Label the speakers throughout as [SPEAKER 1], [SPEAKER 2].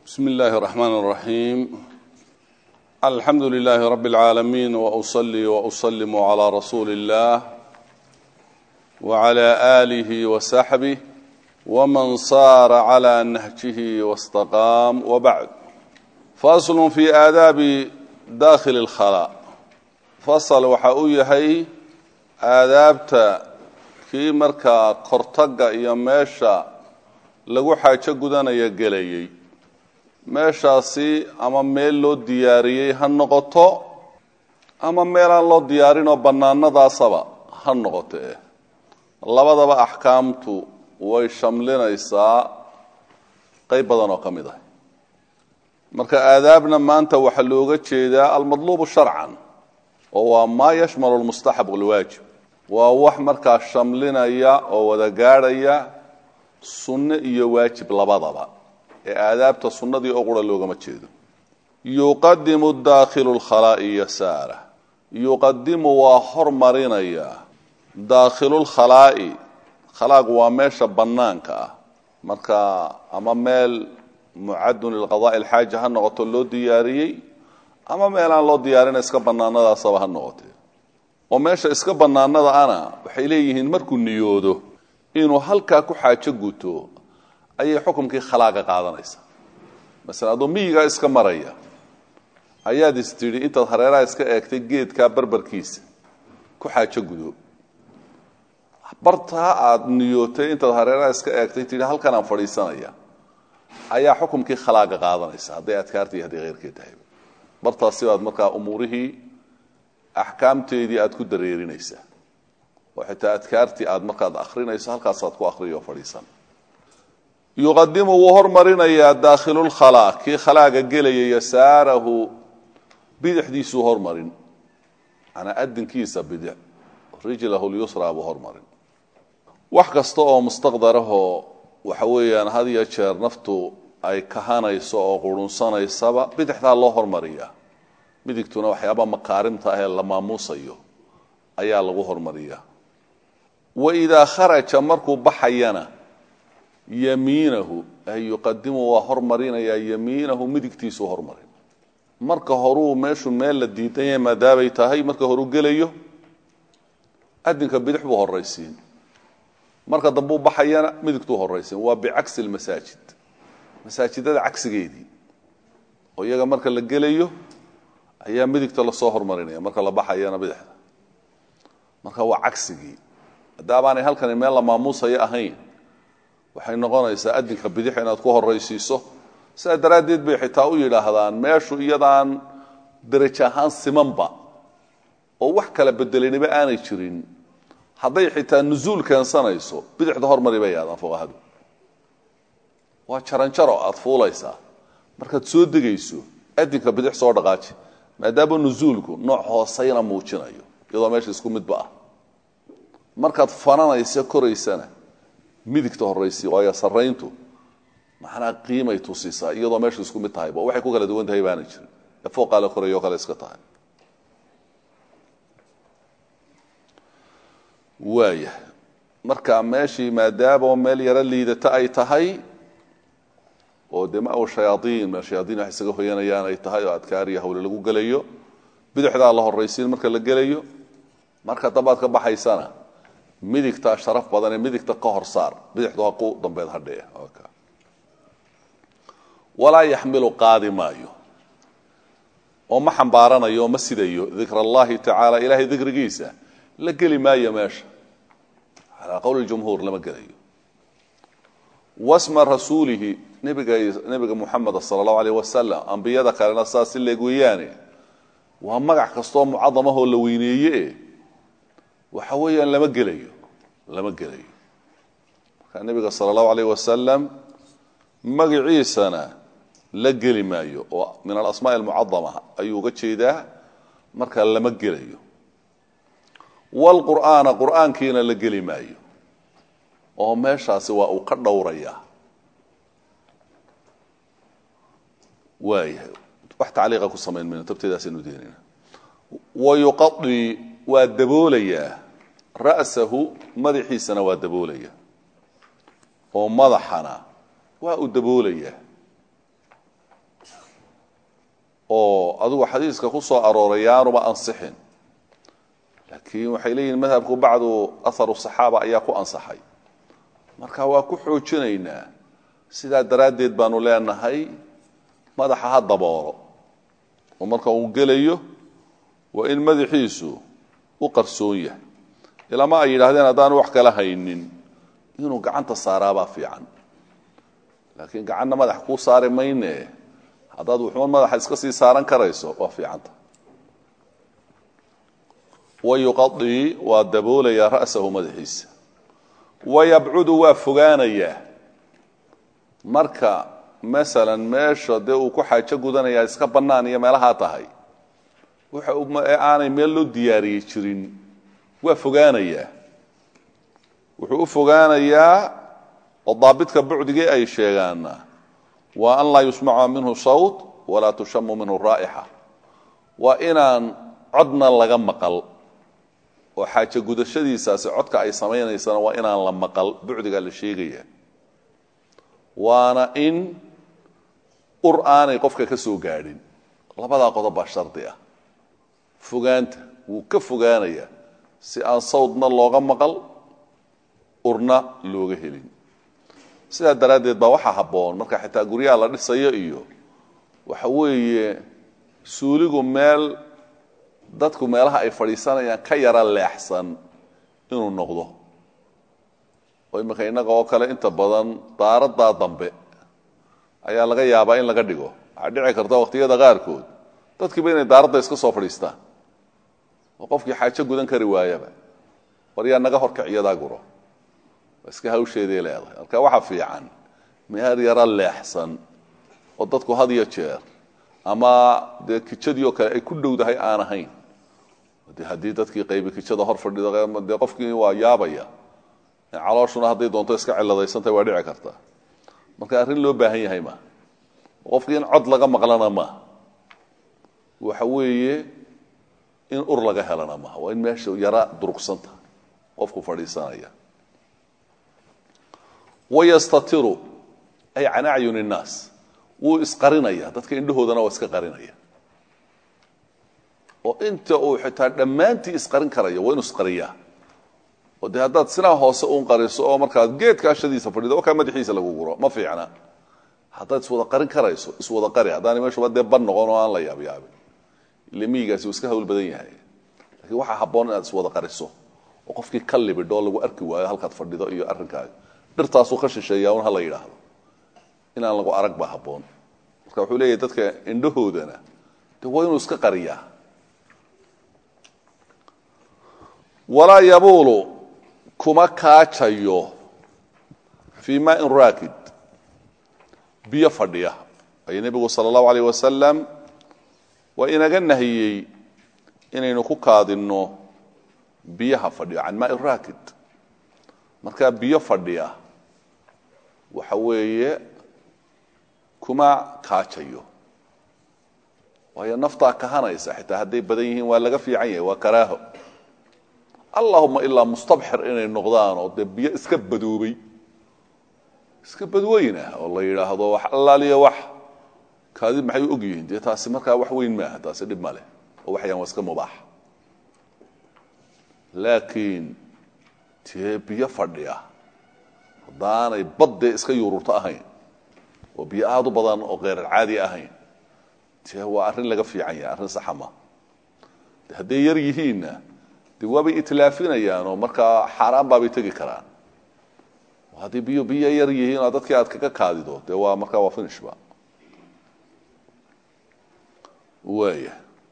[SPEAKER 1] بسم الله الرحمن الرحيم الحمد لله رب العالمين وأصلي وأسلم على رسول الله وعلى آله وصحبه ومن صار على نهجه واستقام وبعد فصل في آداب داخل الخلاء فصل وحاويهي آدابتا kii markaa kortaga iyo meesha lagu xaajo gudanaya gelayay meeshaasi ama meel loo diyaariyey ha noqoto ama meelaan loo diyaarinoo bannaanadaasaba ha noqoto eh labadaba axkaamtu way shamlinaysaa qayb badan oo ka mid ah marka aadaabna maanta waxaa looga jeedaa almadluubu sharcan oo waa maa yashmalu lmustaxab walwaajib waa wax markaa shamlinaya oo wada gaadhaya sunno iyo waajib labadaba ee aadaabta sunnadii oo qura loogama jeedo yuqadimu daakhilu lkhalaa'i yasaara yuqadimu waa hormarinaya daakhilulkhalaa'i khalaaq waa meesha bannaanka ah marka ama meel mucadun lilqadaai alxaaja ha noqoto loo diyaariyey ama meelaan loo diyaarin iska bannaanadaasaba ha noqotee oo meesha iska bannaanada ana waxay leeyihiin markuu niyoodo inuu halkaa ku xaajo guto ayay xukumkii khalaaqa qaadanaysaa masalan adoo miyigaa iska maraya ayaad is tidhi intaad hareeraha iska eegtay geedkaa barbarkiisa ku xaajo gudo bartaa aada niyootay intaad hareeraha iska eegtay tidhi halkan aan fadhiisanaya ayaa xukumkii khalaaqa qaadanaysa hadday adkaarta iyo hadday kheyrkee tahay bartaasi baad markaa umuurihii axkaamteedii aada ku dareerinaysaa oo xitaa adkaartii aada markaad akrinayso halkaasaad ku akriyo fadhiisan yuqadimu wuu hormarinayaa daakhilulkhalaa kii khalaaga gelaya yasaarahu bidixdiisuu hormarin manaa adinkiisa bidix rijlahu lyusraa buu hormarin wax kasta oo mustaqdarahoo waxa weeyaan had iyo jeer naftu ay kahanayso oo qurunsanaysaba bidixdaa loo hormariyaa midigtuna waxyaaba makaarimta ah ee la maamuusayo ayaa lagu hormariyaa wa idaa kharaja markuu baxayana yamiinahu ay yuqadimu waa hormarinayaa yamiinahu midigtiisuu hormarin marka horuu meeshu meel la diidan yahay maadaabay tahay marka horuu gelayo adinka bidix buu horaysiin marka dambuu baxayana midigtuu horaysiin waa bicagsi lmasaajid masaajidada cagsigeedii oo iyaga marka la gelayo ayaa midigta lasoo hormarinaya marka la baxayana bidixda marka waa cagsigii hadaabaanay halkani meel la maamuusayo ahayn waxay noqonaysaa adinka bidix inaad ku horaysiiso sidaa daraaddeed bay xitaa u yidhaahdaan meeshu iyadaan derajo ahaan simanba oo wax kala bedeliniba aanay jirin hadday xitaa nusuul keensanayso bidixda hormari bay yaahdaan fuqahadu waa jaranjaro aada fuulaysaa markaad soo degayso adinka bidix soo dhaqaaji maadaama nusuulku nooc hoosayna muujinayo iyadoo meesha isku midba ah markaad fananaysa koraysana midigta horaysi waayo sarayntu macnaa qiimay tusisaa iyadoo meesha isku mid tahayba waxay ku kala duwan tahay baana jirin ee fooqaa la korayo o kale iska tahay waaya marka meeshii maadaama meel yaro liidata ay tahay oo dee ma shayaaiin meel shayaaiin wax isaga hoyanayaan ay tahay oo adkaar iyo hawle lagu gelayo bidixdaa la horaysiin marka la gelayo marka dambaad ka baxaysana midigta sharaf badan ee midigta ka hor saar bidixdu ha ku dambeed hadhee walaa yaxmilu qaadi maayo oo ma xambaaranayo oo ma sidayo dikr allahi tacaala ilahay dikrigiisa la geli maayo meesha calaa qowli jumhuur lama gelayo wasma rasuulihi nebiga nebiga muxameda sala allahu alayh wasalam ambiyada kalena saas si leeg weeyaane waa magac kastoo mucadamahoo la weyneeye waxa weeyaan lama gelayo lama gelayo marka nebiga sala allahu alayh wasalam magaciisana la geli maayo oo min alasmaa almucadama ayuu uga jeedaa marka lama gelayo wlqur'aana qur'aankiina la geli maayo oo meeshaasi waa uu ka dhowrayaa waayahay wax tacliiqa ku samayn mayno tabteedaasaynu deenayna wayuqadii waa daboolayaa ra'sahu madaxiisana waa daboolaya oo madaxana waa uu daboolayaa oo adigu xadiiska ku soo arooray yaanuba ansixin laakiin waxay leeyihin madhabku bacdu aharu saxaaba ayaa ku ansaxay marka waa ku xoojinaynaa sidaa daraaddeed baanu leenahay madaxa ha daboolo oo marka uu gelayo waa in madaxiisu u qarsoon yahay ilama ay yidhaahdeen haddaanu wax kala haynin inuu gacanta saaraabaa fiican laakiin gacanna madax kuu saari mayne haddaad wuxuun madaxa iska sii saaran karayso waa fiicanta wayuqadii waa daboolayaa ra'sahu madaxiisa wayabcudu waa fogaanayaa marka masalan meesha dee uu ku xaajo gudanayaa iska bannaan iyo meelahaa tahay waxa ee aanay meel loo diyaariyey jirin waa fogaanayaa wuxuu u fogaanayaa oo daabidka bucdigii ay sheegaana waa an laa yusmaca minhu sawt walaa tushamu minhu raa'ixa waa inaan codna laga maqal oo xaajo gudashadiisaasi codka ay samaynaysana waa inaan la maqal bucdigaa la sheegaya waana in ur aanay qofka ka soo gaadhin labadaa qodob baa shardi ah fogaanta wuu ka fogaanayaa si aan sawdna looga maqal urna looga helin sidaa daraaddeed baa waxaa habboon marka xitaa guryaha la dhisayo iyo waxa weeye suuligu meel dadku meelaha ay fadhiisanayaan ka yara leexsan inuu noqdo oo iminka innaga oo kale inta badan daaradaa dambe ayaa laga yaabaa in laga dhigo waxaa dhici karta waqtiyada qaarkood dadkiiba inay daaradda iska soo fadhiistaan oo qofkii xaajo gudan kari waayaba war yaa naga horkiciyadaa guro iska hawsheeday leedahay marka waxa fiican meel yaro leexsan oo dadku had iyo jeer ama dee kijadii oo kale ay ku dhowdahay aan ahayn de haddii dadkii qaybi kijada hor fadhido dee qofkii waa yaabaya calooshuna hadday doonto iska ciladaysantahay waa dhici karta marka arrin loo baahan yahay ma qofkii in cod laga maqlana ma waxa weeye in ur laga helana maha waa in meesha yara durugsanta qofku fadhiisanaya wayastatiru ay can acyun innaas wuu isqarinaya dadka indhahoodana waa iska qarinaya oo inta uu xitaa dhammaantii isqarin karaya waa inuu isqariyaa oo dee haddaad sinaa hoose uun qariso oo markaad geedka ashadiisa fadhido oo kaa madaxiisa lagu guro ma fiicna haddaad iswada qarin karayso iswada qari haddaanay meeshuba dee ban noqon oo aan la yaabyaabin ile miyigaasi uu iska hawl badan yahay lakiin waxaa habboon inaad iswada qariso oo qofkii ka libidho lagu arki waayo halkaad fadhido iyo arrinkaaga dhirtaasuu ka shisheeyaa un hala yidhaahdo inaan lagu arag baa habboon marka wuxuu leeyahay dadka indhahoodana de waa inuu iska qariyaa walaa yabuulu kuma kaajayo fii maain raakid biyo fadhiya ay nebigu sala allahu alayh wasalam waa inaga nahiyey inaynu ku kaadinno biyaha fadhiyo can maai raakid markaa biyo fadhiya waxa weeye kuma kaajayo waayo naftaa kahanaysa xitaa hadday badan yihiin waa laga fiican yahay waa karaaho allahuma ilaa mustabxir inay noqdaan oo dee biyo iska badoobay iska badweynah oo la yidhaahdo wax allaaliya wax kaadi maxay u og yihiin dee taasi markaa wax weyn maaha taasi dhib ma leh oo waxyaan waa iska mubaax laakiin dee biyo fadhiya haddaanay baddee iska yuururto ahayn oo biyo aada u badan oo kheyralcaadi ahayn dee waa arrin laga fiican yahay arrin saxama de hadday yar yihiinna dee waabay itlaafinayaan oo markaa xaaraan baabay tegi karaan haddii biyo biyo yar yihiin oo dadkii aad kaga kaadido dee waa markaa waa finishba waaya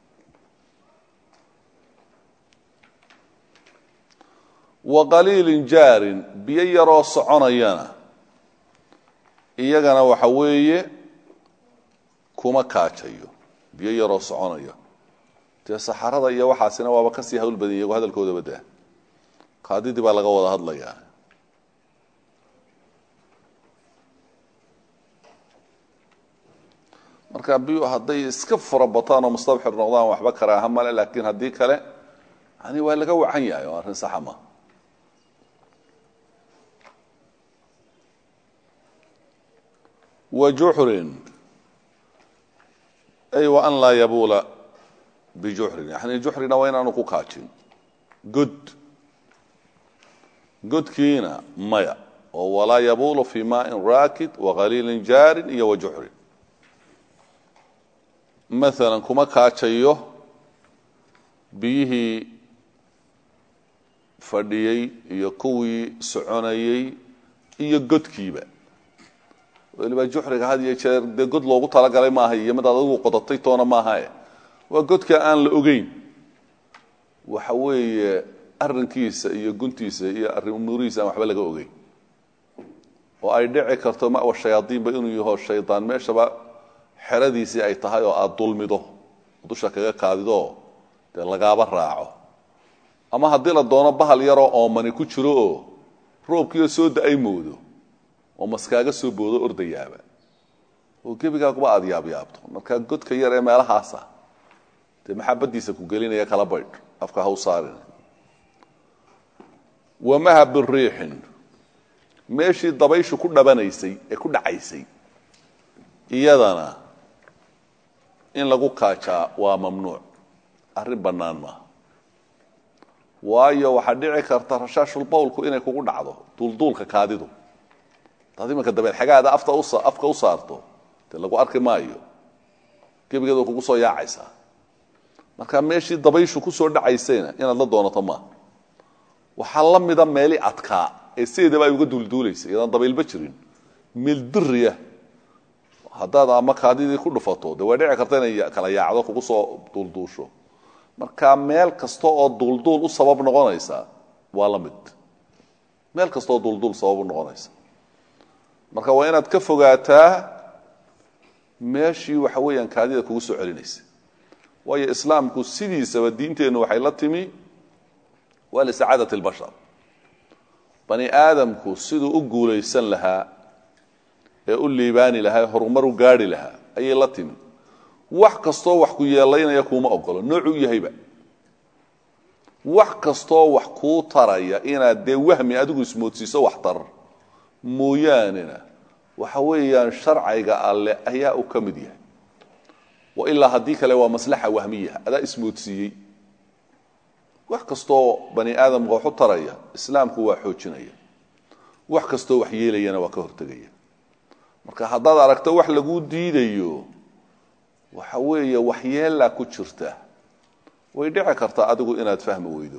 [SPEAKER 1] wa qaliilin jaarin biyo yaroo soconayana iyagana waxa weeye kuma kaajayo biyo yaroo soconaya dee saxarada iyo waxaasina waaba kasii hawl badan iyago hadalkoodaba daa kaadidii baa laga wada hadlayaa marka biyu hadday iska fura bataan oo mustabxir noqdaan waxba karaaha male laakiin haddii kale yani waa laga wacan yahay oo arrin saxa ma wa juxrin ay wa an laa yabuula bijuxrin yani juxrina waa inaanu ku kaajin god godkiina maya oo walaa yabuulu fi maain raakid waqaliilin jaarin iyo wa juxrin maalan kuma kaajayo biyihii fadhiyey iyo kuwii soconayey iyo godkiiba weliba juxriga had iyo jeer dee god loogu talagalay maaha iyo mid adigu qodatay toona maahae waa godka aan la ogeyn waxa weeye arrinkiisa iyo guntiisa iyo arrimurihiisa aan waxba laga ogeyn oo ay dhici karto mawa shayaadiinba inuu yaho shaydaan meeshaba xeradiisii ay tahay oo aada dulmido dusha kaga kaadido dee lagaaba raaco ama haddii la doono bahal yaroo oomani ku jiro oo roobkiioo soo da-ay moodo oo maskaaga soo boodo ordayaaba oo gebigaaguba aada yaabyaabto markaa godka yar ee meelahaasa dee maxabadiisa ku gelinaya kala baydh afka ha u saarin wamaha biriixin meeshii dabayshu ku dhabanaysay ee ku dhacaysay iyadana in lagu kaajaa waa mamnuuc arrin bannaan maaha waayo waxaa dhici karta rashaashulbawlku inay kugu dhacdo duulduulka kaadidu hadaad imanka dabeed xagaada afta afka u saarto dee lagu arki maayo gebigeed way kugu soo yaacaysaa marka meeshii dabayshu kusoo dhacaysayna inaad la doonato maaha waxaa la mida meeli adkaa ee sideedaba ay uga duulduulaysa iyadaan dabaylba jirin meel diriya haddaad ama kaadidii ku dhufato dee way dhici karta inay kala yaacdo kugu soo duulduusho marka meel kasta oo duulduul u sabab noqonaysa waa la mid meel kasta oo duulduul sabab u noqonaysa marka waa inaad ka fogaataa meeshii waxa weeyaan kaadida kugu soo celinaysa waayo islaamku sidiisaba diinteennu waxay la timi waa lisacaadat اlbashar bani aadamku siduu u guulaysan lahaa ee u liibaani lahaa horumar u gaari lahaa ayay la timi wax kastoo wax ku yeelaynaya kuuma ogolo noocuu yahayba wax kastoo wax kuu taraya inaad dee wahmi adigu ismoodsiiso wax tar mooyaanena waxa weeyaan sharciga alle ayaa uu ka mid yahay wa ilaa haddii kale waa maslaxa wahmiya adaa ismoodsiiyey wax kastoo bani aadamka wax u taraya islaamku waa xoojinaya wax kastoo wax yeelayana waa ka hortegaya marka haddaad aragto wax laguu diidayo waxa weeye waxyeelaa ku jirta way dhici kartaa adigu inaad fahmi weydo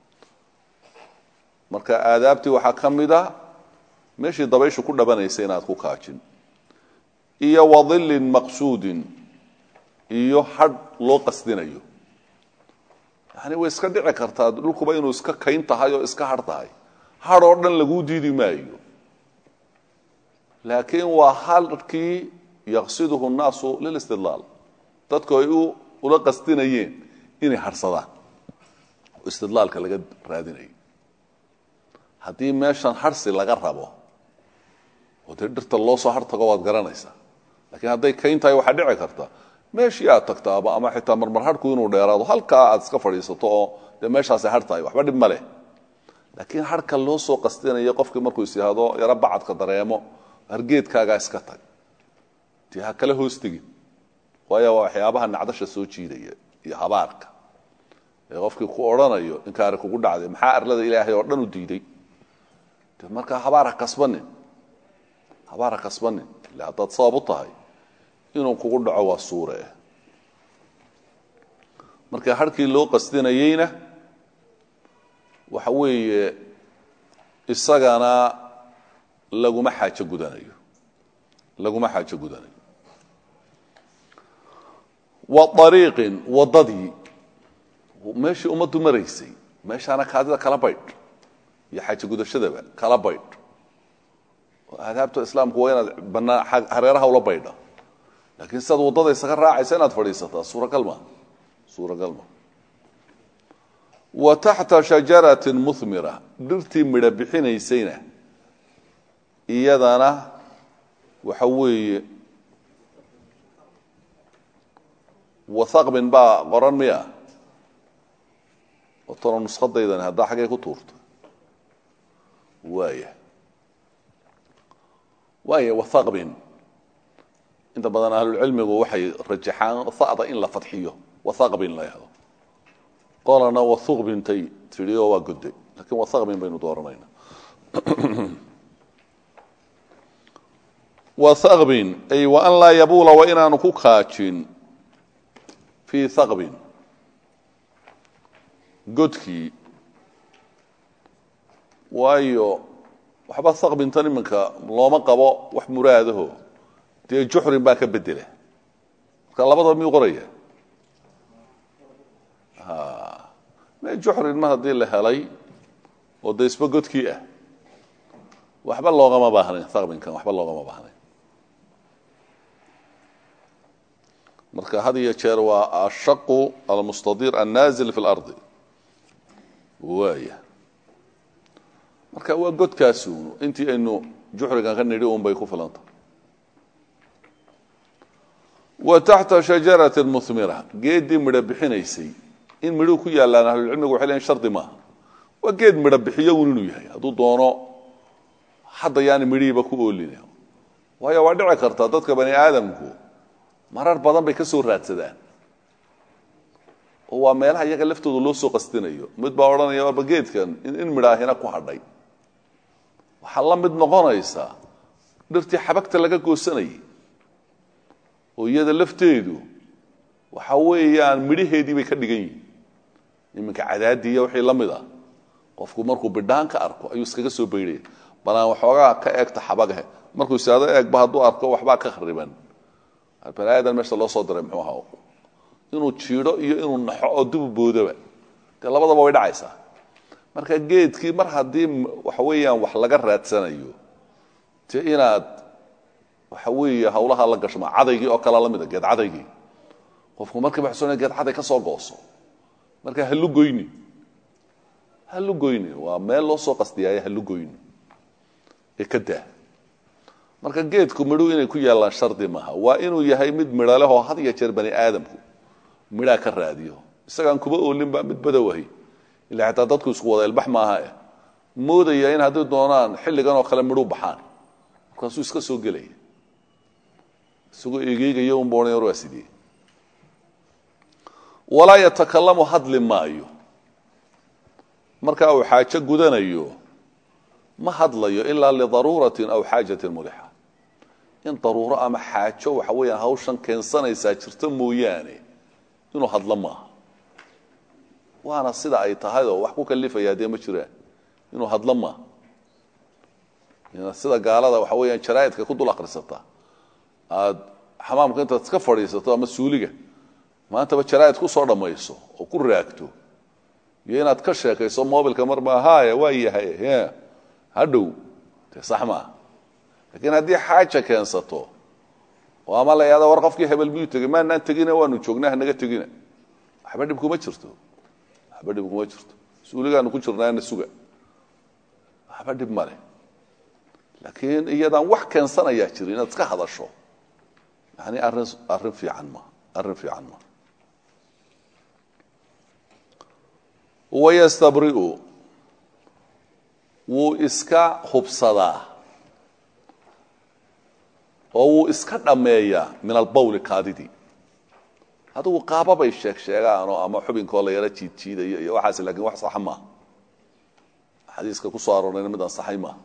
[SPEAKER 1] marka aadaabtii waxaa ka mid a meeshii dabayshu ku dhabanaysa inaad ku kaajin iyo wadillin maqsuudin iyo hadh loo qasdinayo yani way iska dhici kartaa dhulkuba inuu iska kayn tahay oo iska hadh tahay hadh oo dhan laguu diidi maayo laakiin waa hadhkii yaqsiduhu nnaasu lilistidlaal dadku ay ula qasdinayeen inay harhsadaan oo istidlaalka laga raadinayo haddii meeshan harhsi laga rabo oo dee dhirta loo soo har tago waad garanaysaa lakiin hadday kayn tahay waxaa dhici karta meeshii aad tagtaaba ama xitaa marmar harhku inuu dheeraado halkaa aad iska fadhiisato oo dee meeshaasay har tahay waxba dhib ma leh laakiin harhka loo soo qasdinayo qofkii markuu is yihahdo yaro bacadka dareemo hargeedkaagaa iska tag dee ha kala hoos tegin waayo waa waxyaabaha nacdasha soo jiidaya iyo habaarka ee qofkii ku odhanayo inkaari kugu dhacday maxaa arlada ilaahay oo dhan u diiday de markaa habaar ha kasbanin habaar ha kasbanin illa haddaad sabab u tahay inuu kugu dhaco waa suure marka harkii loo qasdinayeyna waxa weeye isagana laguma xaajo gudanayo laguma xaajo gudanayo wa ariiqin waddadii meeshii ummaddu maraysay meeshaana kaadida kala baydh iyo xaajo gudashadaba kala baydh aadaabta islaamku waa inaad banaa hareeraha ula baydha laakiin sidaad waddada isaga raacaysa inaad fadhiisataa suuragal ma suuragal ma wa taxta shajaratin muhmira dhirtii midho bixinaysayna iyadana waxa weeye wathaqbin baa qoran miya otona nuskhadaydani haddaa xaggay ku tuurta waaya waaya wathaqbin inta badan ahlulcilmigu waxay rajaxaan hada in la fadxiyo wathaqbin la yahdo qolana wathuqbintay tidhi oo waa goday lakiin wathaqbin baynu dooranayna wathaqbin ay wa an laa yabuula wa inaanu ku kaajin fii thaqbin godkii waayo waxba thaqbintan iminka looma qabo wax muraadaho dee juxrin baa ka bedela marka labadaba miyuu qoraya me juxrin ma haddii la helay oo de isba godkii ah waxba loogama baahnayn thaqbinkan waxba loogama baahnayn marka had iyo jeer waa ashaqu almustadir annaazil fi اlardi waaya marka waa godkaasun intii aynu juxrigan ka nidhi un bay ku filanta wa taxta shajarati muhmira geeddii midho bixinaysay in midhuu ku yaallaan ahlulcilmigu waxay leeyiin shardi maaha waa geed midho bixiyo un inuu yahay hadduu doono hadda yaani midhihiiba ku oolina waayo waa dhici karta dadka bani aadamku marar badan bay ka soo raadsadaan oo waa meelaha iyaga laftooda loo soo qastinayo mid baa odhanaya warba geedkan in midhaahina ku hadhay waxaa la mid noqonaysaa dhirtii xabagta laga goosanayay oo iyada lafteedu waxa weeyaan midhaheedii bay ka dhigan yihin iminka cadaadiiya wixii la mid a qofku markuu bidhaan ka arko ayuu iskaga soo baydhaya balaan waxoogaa ka eegta xabagahe markuu isaado eegba hadduu arko waxbaa ka khariban bani aadan meesha loo soo diray muxuu ahaa inuu jiidho iyo inuu naxo oo dubu boodaba dee labadaba way dhacaysaa marka geedkii mar haddii waxa weeyaan wax laga raadsanayo dee inaad waxa weeye hawlaha la gashma cadaygii oo kale lamida geed cadaygii qofku markiiba xusuuna geed caday ka soo gooso marka halu goyni halu goyni waa meel loo soo qasdiyaaye halu goyni ee ka daa marka geedku midhu inay ku yaallaan shardi maaha waa inuu yahay mid midho leh oo had iyo jeer bani aadamku midhaa ka raadiyo isagaan kuba oolinba mid badowahay ila xataa dadku isku wada ilbax maaha eh moodaya in hadday doonaan xilligan oo kale midhuu baxaan markaasuu iska soo gelaya isagoo egeygaya un boonay war waa sidee walaa yatakalamu hadli maayo marka uu xaajo gudanayo ma hadlayo ilaa lidaruuratin aw xaajatin mulixa in daruuro ama xaajo waxa weeyaan hawshan keensanaysaa jirto mooyaane inuu hadlo maaha waana sida ay tahayoo wax ku kalifayaa dee ma jiraan inuu hadlo maaha sida gaalada waxa weeyaan jaraa'idka ku dul akrisata aad xamaamka intaad iska fadhiisato ama suuliga maantaba jaraa'id ku soo dhammayso oo ku raagto iyo inaad ka sheekayso mobilka mar ma haya waa yahay hadhow dee sax maaha laakiin haddii xaaja keensato oo ama la yahada war qofkii hebel miyuu tegey maanaan tegina waanu joognaa hanaga tegina waxba dhib kuma jirto waxba dhib kuma jirto suuligaanu ku jirnaana suga waxba dhib male laakiin iyadaan wax keensanayaa jiri inaad iska hadasho yani arrin arrin fiican ma arrin fiican ma wayastabri'u wuu iska hubsadaa oo wuu iska dhammeeyaa min albawli kaadidii adigu qaababay sheeg sheegaanoo ama xubinkoo la yaro jiidjiidayo iyo waxaas lakin wax saxa maaha xadiiska ku soo aroorayna mid ansaxay maaha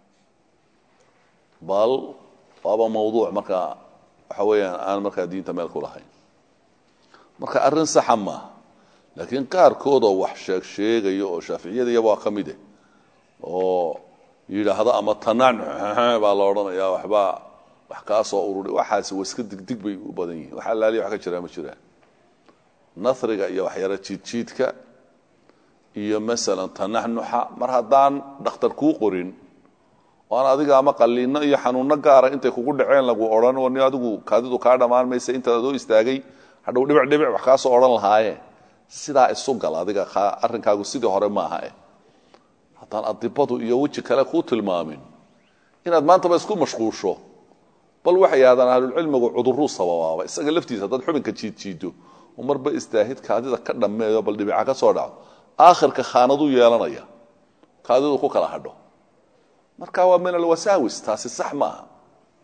[SPEAKER 1] bal waaba mawduuc markaa waxa weeyaan aan markaa diinta meel ku lahayn marka arrin saxa maaha laakiin qaarkoodoo wax sheeg sheegayo oo shaaficiyada iyaba waa ka mide oo yidhaahdo ama tanaac baa la odhanayaa waxbaa wax kaa soo ururi waxaasi wa iska digdig bay u badan yihin wax allaaliya wax ka jiraa ma jiraan nasriga iyo waxyaro jiidjiidka iyo masalan tanaxnuxa mar haddaan dhakhtar kuu qorin oo aan adiga ama qaliino iyo xanuuno gaara intay kugu dhaceen lagu odhan oo ni adigu kaadidu kaa dhammaan maysa intaad adoo istaagay hadhow dhibic dhibic wax kaa soo odhan lahaaye sidaa isu gal adiga arrinkaagu sidii hore maaha eh haddaan adibadu iyo weji kale kuu tilmaamin inaad maantaba isku mashquusho bal waxay yidhahdaan ahlulcilmigu cuduruu sababaaba isaga laftiisa haddaad xubinka jiidjiido oo marba istaahid kaadida ka dhammeeyo bal dhibica ka soo dhaco aakhirka khaanaduu yeelanaya kaadidu ku kala hadho marka waa min alwasaawis taasi sax maaha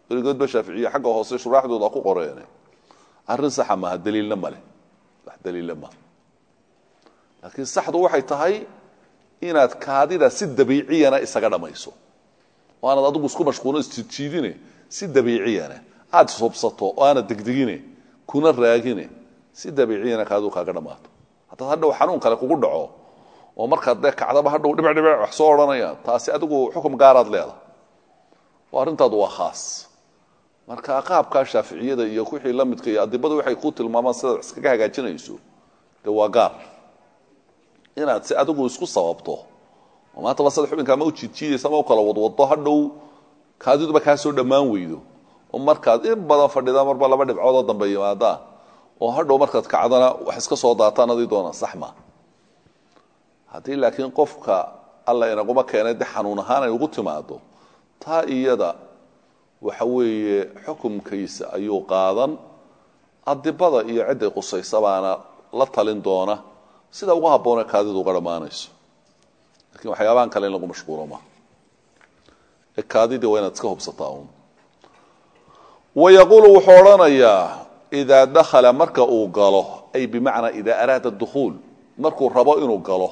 [SPEAKER 1] weligoodba shaaficiye xagga hoose shuraaxdooda ku qoreene arrin saxa maaha daliilna male wax daliilla maaha laakiin saxdu waxay tahay inaad kaadida si dabiiciyana isaga dhammayso oo aanad adigu isku mashquulin isjiidjiidine si dabiiciyana aada subsato oo aanad degdegine kuna raagine si dabiiciyana kaadidu kaaga dhammaato haddaad hadhow xanuun kale kugu dhaco oo markaad dee kacdaba hadhow dhibic dhibic wax soo odhanaya taasi adigu xukum gaaraad leedahay oo arrintaadu waa khaas marka qaabkaa shaaficiyada iyo wixii la midka iyo adibadu waxay ku tilmaamaan sidaad wax iskaga hagaajinayso dee waa gaar inaad si adigu isku sababto oo maantaba sad xubinka ama u jiidjiidaysa ama u kala wadwado hadhow kaadiduba kaa soo dhammaan weydo oo markaad in badan fadhida marba laba dhibcoodoo dambe yimaadaan oo hadhow markaad kacdana wax iska soo daataan adii doona sax ma haddii laakiin qofka alla inaguma keenay de xanuun ahaan ay ugu timaado taa iyada waxa weeye xukumkiisa ayuu qaadan adibada iyo cidday qusaysa baana la talin doona sida ugu habboonee kaadidu uga dhammaanayso lakiin waxyaabahan kale in lagu mashquulo ma ee kaadidii waa inaad iska hubsataa un wayaquulu wuxuu odhanayaa idaa dakhala marka uu galo ay bimacnaa idaa araada dukhuul markuu rabo inuu galo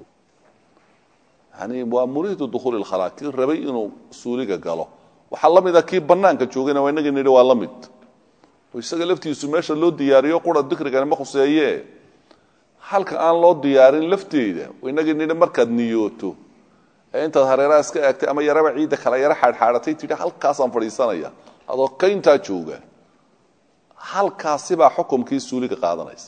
[SPEAKER 1] yani waa muriidu dukhuuli lkhalaa kii rabay inuu suuliga galo waxaa la mida kii banaanka joogayna waa inagii nidhi waa la mid oo isaga laftiisu meesha loo diyaariyo qura dikrigani ma khuseeye halka aan loo diyaarin lafteeda inagii nidhi markaad niyooto ee intaad hareeraha iska eegtay ama yaraba ciidda kala yaro xaadxaadhatay tidhi halkaasaan fadhiisanaya adoo kayntaa jooga halkaasibaa xukumkii suuliga qaadanaysa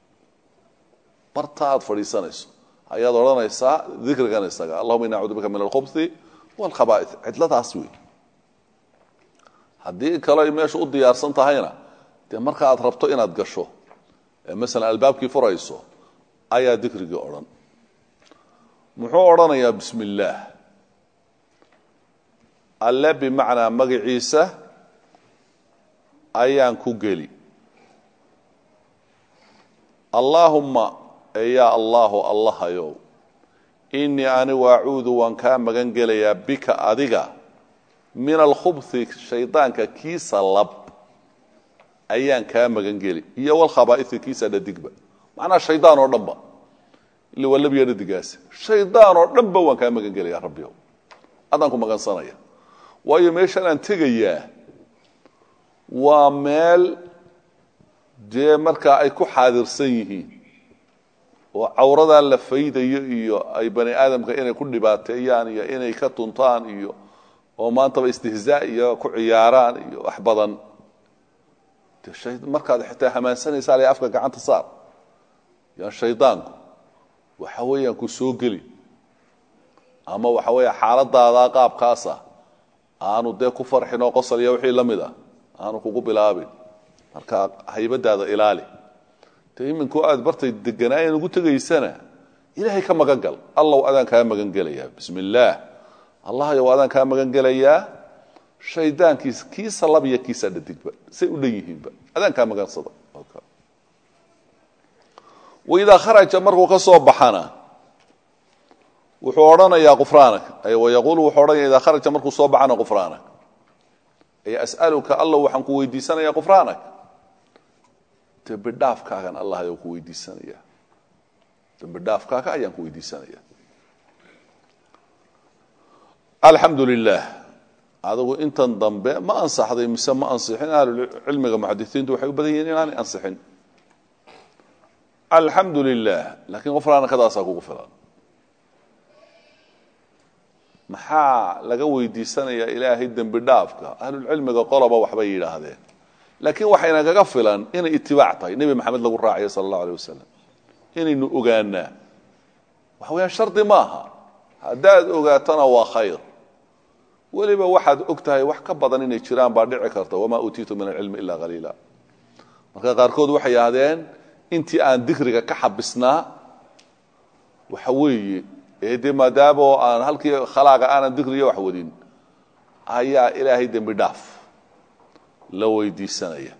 [SPEAKER 1] barta aad fadhiisanayso ayaad odhanaysaa dikrigan isaga allahuma ini acuudu bika min alkhubhi walkhaba'ith cidladaas wey haddii kale ay meesha u diyaarsan tahayna dee marka aad rabto inaad gasho ee masalan albaabkii furayso ayaa dikrigii odhan muxuu odhanayaa bismi illaah alle bimacnaa magaciisa ayaan ku geli allaahumma eyaa allaahu allahayow innii anigu acuudu waan kaa magan gelayaa bika adiga min alkhubhi shaydaanka kiisa lab ayaan kaa magan geli iyo walkhabaaisi kiisa dhadigba macnaa shaydaan oo dhanba ila waa labiya dhadigaasi shaydaan oo dhanba waan kaa magan gelayaa rabbiow adaan ku magansanaya waayo meeshaan aan tegayaa waa meel dee markaa ay ku xaadirsan yihiin oo cawradaa la faydayo iyo ay bani aadamka inay ku dhibaateeyaan iyo inay ka tuntaan iyo oo maantaba istihzaa iyo ku ciyaaraan iyo wax badan markaad xitaa hamaansanaysaa le afka gacanta saar yan shaydaanku waxa weeyaan ku soo geli ama waxa weeya xaaladaada qaabkaasa aanu dee ku farxin oo qosol iyo wixii la mid ah aanu kugu bilaabin marka haybadaada ilaali de iminkoo aad bartay deganaayan ugu tegaysana ilaahay ka magan gal allow adaan kaa magan gelayaa bismi illaah allahayow adaan kaa magan gelayaa shaydaankiisa kiisa lab iyo kiisa dhadigba say u dhan yihiinba adaan kaa magansada waidaa kharaja markuu ka soo baxana wuxuu odhanayaa qufraanak ay wayaquulu wuxuu odhanaya idaa kharaja markuu soo baxana qufraanak ay as'aluka allow waxaan ku weydiisanayaa qufraanak dembi dhaafkaagan allah ayaan ku weydiisanaya dembi dhaafkaaga ayaan ku weydiisanaya alxamdu lilah adigu intan dambe ma ansaxday mise ma ansixin ahlucilmiga muxadisiintu waxay u badan yihiin inaanay ansixin alxamdu lilah laakiin qofraanakadaasaa kugu filan maxaa laga weydiisanayaa ilaahay dembi dhaafka ahlulcilmiga qoloba waxbay yidhaahdeen laakiin waxayna kaga filan inay itibaac tahay nebi maxamed lagu raacayo sala allahu alay wasalam inaynu ogaanaa waxa weyaan shardi maaha haddaad ogaatona waa khayr weliba waxaad og tahay wax ka badan inay jiraan baa dhici karta wamaa uutiitu min alcilmi ila qaliila marka qaarkood waxay yidhahdeen intii aan dikriga ka xabisnaa waxa weeye ee dee maadaama oo aan halkii khalaaqa aanan dikriga wax wadin ayaa ilaahay dembi dhaaf la weydiisanaya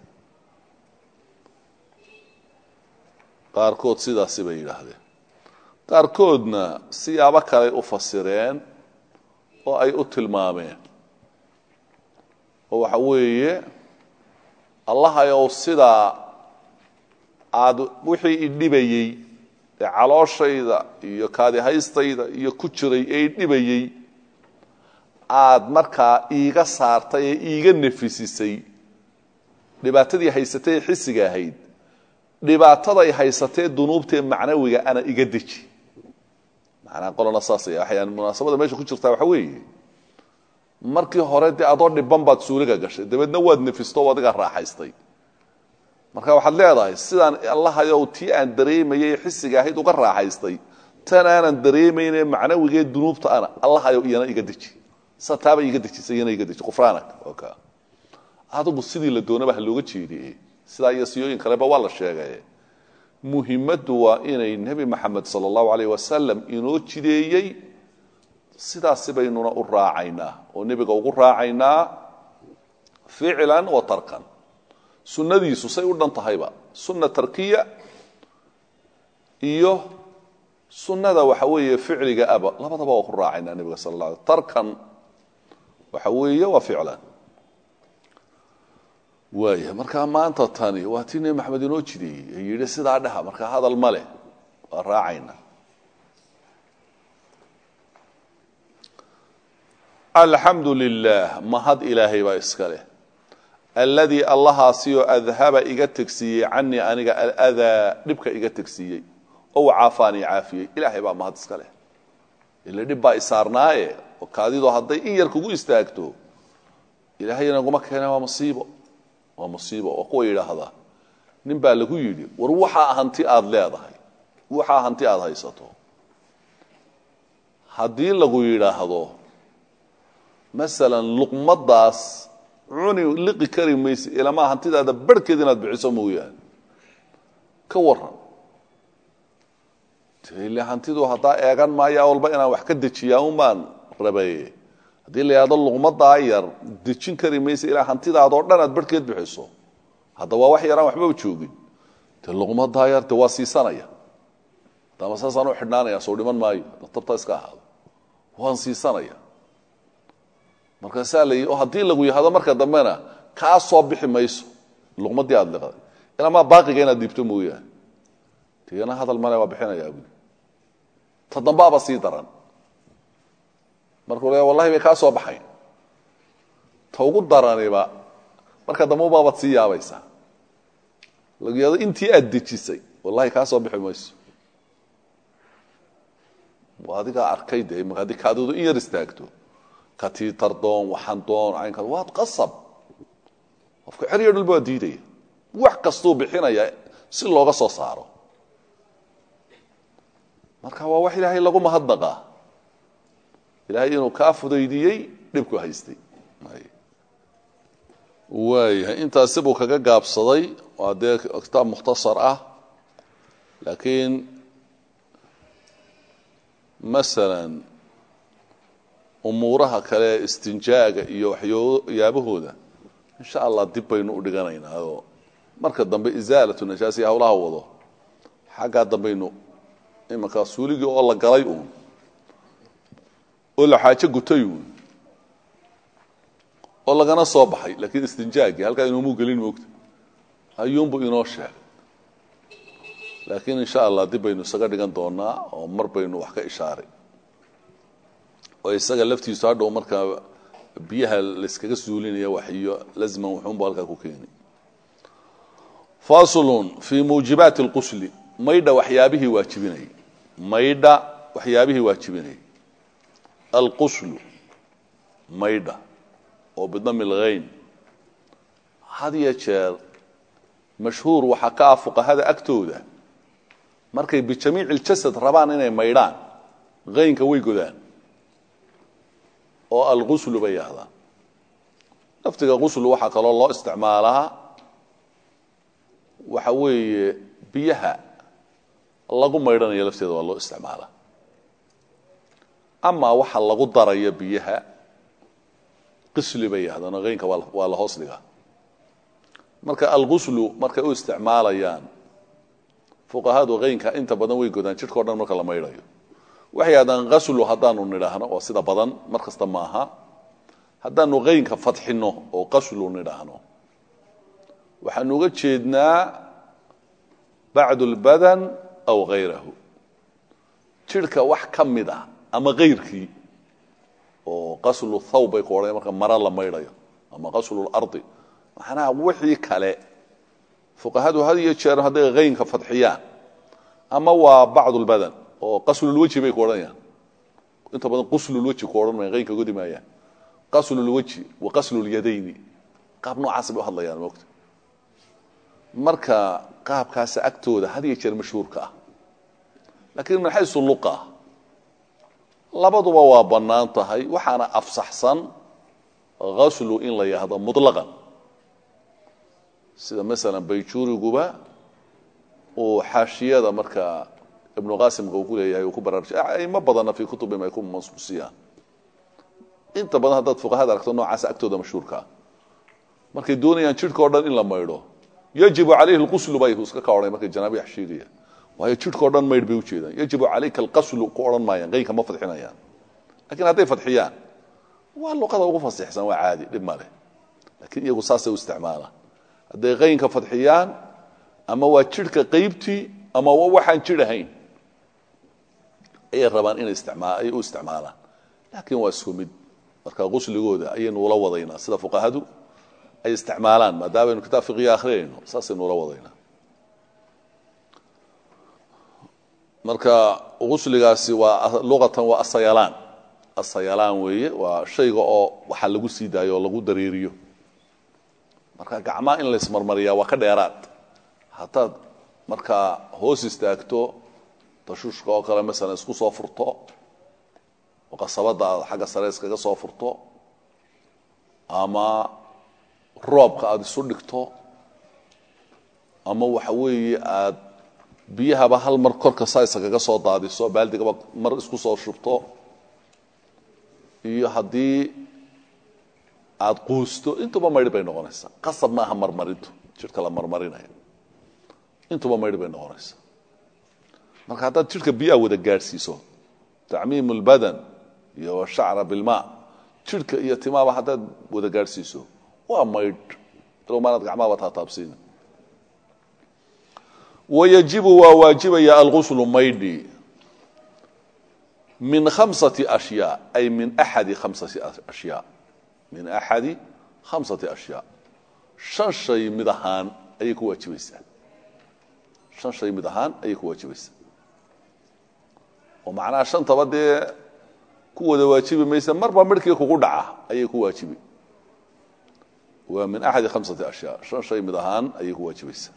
[SPEAKER 1] qaarkood sidaasi bay yidhaahdeen qaarkoodna siyaabo kaley u fasireen oo ay u tilmaameen oo waxa weeye allahayow sidaa aada wixii idhibayey ee calooshayda iyo kaadihaystayda iyo ku jiray ee idhibayey aada markaa iiga saartay ee iiga nafisisay dhibaatadii haysatay ee xisiga ahayd dhibaataday haysatee dunuubtaee macnawiga ana iga deji macnaa qolona saasay waxayaan munaasabada meesha ku jirtaa waxa weeye markii hore dee adoo dhiban baad suuliga gashay dabeedna waad nefisto o adiga raaxaystay marka waxaad leedahay sidaan allahayow tii aan dareemayay xisiga ahayd uga raaxaystay tan aanan dareemayne macnawigee dunuubta ana allahayow iyana iga deji sa taaba iga dejisa iyana iga deji qufraanak ka adigu sidii la doonaba ha looga jeediye sidaa iyo siyooyin kaleba waa la sheegay muhimaddu waa inay nebi maxamed sala allahu alayh wasalam inoo jideeyey sidaasi baynuna u raacaynaa oo nebiga ugu raacaynaa ficlan wa tarkan sunnadiisu say u dhan tahayba sunna tarkiya iyo sunnada waxa weeye ficliga aba labadaba waa ku raacaynaa nebiga sala la alay tarkan waxa weeye waa ficlan waaya markaa maanta tani waa tii nebi maxamed inoo jideeyey ee yidhi sidaa dhaha markaa hadal ma leh waa raacayna alxamdu lilah mahad ilaahay baa iska leh alladii allahaasioo adhaba iga tegsiiyey canii aniga aladaa dhibka iga tegsiiyey ow caafaanii caafiyey ilaahay baa mahad iska leh ila dhib baa isaarnaaye oo kaadidoo hadday in yar kugu istaagto ilaahay inaguma keena waa masiibo waa musiibo waa kuwa yidhaahdaa nin baa lagu yidhi war waxaa hanti aada leedahay waxaa hanti aada haysato haddii lagu yidhaahdo masalan luqmadaas cuni liqi kari mayse ilamaa hantidaada barhkeed inaad bixiso mooyaane ka waran ile hantidu haddaa eegan maayaa walba inaan wax ka dejiyaa un baan rabaye haddii la yidhahdo luqmadaa yar dejin kari mayse ilaa hantidaadoo dhan aad barhkeed bixiso hadda waa wax yaraan waxbaba joogin de luqmadaa yar de waa siisanaya dama saasaan u xidhnaanaya soo dhiman maayo tabta iska ahaado waan siisanaya markaasaa la oo haddii lagu yahado marka dambena kaa soo bixi mayso luqmadii aada liqday ilamaa baaqiga inaad dhiibto mooyaane tigana hadal male waa bixinayaa buli ta dambaaba sii daran markuu le wallahi bay kaa soo baxayn ta ugu daraniba marka dambe ubaabaad sii yaabaysaa lagu yahado intii aad dejisay wallahi kaa soo bixi mayso adigaa arkay de ma haddii kaadidu in yar istaagto katiitar doon waxaan doon caynka waa qasab qofka xeryo dhulba waa diidaya wax kastuu bixinaya si looga soo saaro marka waa wax ilaahay lagu mahadnaqaa ilaahay inuu kaa fudaydiyey dhibku haystay waayahay intaasi buu kaga gaabsaday waa dee kitaab mukhtasar ah laakiin masalan umuuraha kale istinjaaga iyo waxyaabahooda insha allah dib baynu u dhiganaynaa oo marka dambe isaalatu najaasi hawlaha wado xaggaa dambaynu imankaa suuligii oo la galay uun oo la xaajo gutay uun oo lagana soo baxay laakiin istinjaagii halkaa inoomuu gelin moogta ayuunbu inoo sheegay laakiin insha allah dib baynu isaga dhigan doonaa oo mar baynu wax ka ishaaray oo isaga laftiisu hadhow markaa biyaha layskaga suulinaya wax iyo lazman wuxuunbu halkaa ku keeni faslun fii muujibaati اlqusli maydha waxyaabihii waajibinayay maydha waxyaabihii waajibinayay alquslu maydha oo bidami lghayn had iyo jeer mashhuur waxaa ka ah fuqahada agtooda markay bijamiici اljasad rabaan inay maydhaan haynka way godaan oo alguslu bay yahdaan laftiga quslu waxaa kaloo loo isticmaalaa waxa weeye biyaha lagu maydhanayo lafteeda waa loo isticmaalaa amaa waxa lagu darayo biyaha qisli bay yahdaan oo haynka waa la hoos dhigaa marka alguslu markay u isticmaalayaan fuqahadu haynka inta badan way godaan jidhkao dhan marka la maydhayo waxay yidhahdaan aslu haddaanu nidhaahno oo sida badan mar kasta maaha haddaanu qaynka fadxinno oo qaslu nidhaahno waxaanu uga jeednaa bacdu lbadan aw hayrahu jidhka wax ka mid ah ama kayrkii oo qaslu thawb bay ku odhan marka mara la maydhayo ama qaslu lardi macnaha wixii kale fuqahadu had iyo jeer hadday haynka fadxiyaan ama waa bacdu lbadan oo qaslulwejhi bay ku odhanayaan inta badan quslulwejhi ku odhan maya haynka godi maayaan qaslulwejhi wa qaslulyadayni qaab noocaasa bay u hadlayaan moogta marka qaabkaasa agtooda had iyo jeer mashhuurka ah laakiin min xaysu luqa labaduba waa bannaan tahay waxaana afsaxsan haslu in la yahdo muطlaqan sida masalan bayjuuriguba uu xaashiyada markaa ibnu qaasimka uu ku leeyahay uu ku baraarujay aimo badanna fii kutubihim ay ku mansuusiyaan inta badan haddaad fuqahada aragto noocaasa agtooda mashhuurkaa markay doonayaan jidhka o dhan in la maydho yajibu calayhi lquslu bay iska ka odhan markay janaabi xashiigaya waayo jidhka o dhan maydh bay ujeedaan yajibu calayka alqaslu ku odhan maayaan qaynka ma fadxinayaan lakiin hadday fadxiyaan waa luqada ugu fasixsan waa caadi dhib ma leh lakiin iyagu saasay u isticmaalaan hadday qaynka fadxiyaan ama waa jidhka qaybtii ama waa waxaan jidh ahayn ayay rabaan inay isticmaa ay u isticmaalaan laakiin waa isku mid marka qusligooda ayaynu ula wadaynaa sida fuqahadu ay isticmaalaan maadaamanu kitaab fiqiya akhriyayno saasaynu ula wadaynaa marka qusligaasi waa luqatan waa asayalaan asayalaan weeye waa shayga oo waxaa lagu sii daayo oo lagu dareeriyo marka gacmaha in laysmarmariyaa waa ka dheeraad haddaad markaa hoos istaagto tashuushka oo kale masalan isku soo furto oo qasabadda aad xagga sare iskaga soo furto ama roobka aada isu dhigto ama waxa weeye aad biyahaba hal mar korka saa isagaga soo daadiso baaldigaba mar isku soo shubto iyo haddii aada quusto intuba maydh bay noqonaysaa qasab maaha marmarintu jidhka la marmarinayo intuba maydh bay noqonaysaa marka haddaad jidhka biyaha wada gaadhsiiso tacmiim اlbadan iyo washacra bilma jidhka iyo timaaba haddaad wada gaadhsiiso waa maydh alow maanaad gacmahaba taataabsiina wayajibu waa waajibaya alguslu maydhi min khamsati ashyaa ay min axadi khamsati ashyaa min axadi khamsati ashyaa shan shay mid ahaan ayay ku waajibaysaa shan shay mid ahaan ayay ku waajibaysaa oo macnaha shantaba dee ku wada waajibi maysa marba midhkii kugu dhaca ayay ku waajibi waa min axadi khamsati ashyaa shan shay mid ahaan ayay ku waajibaysaa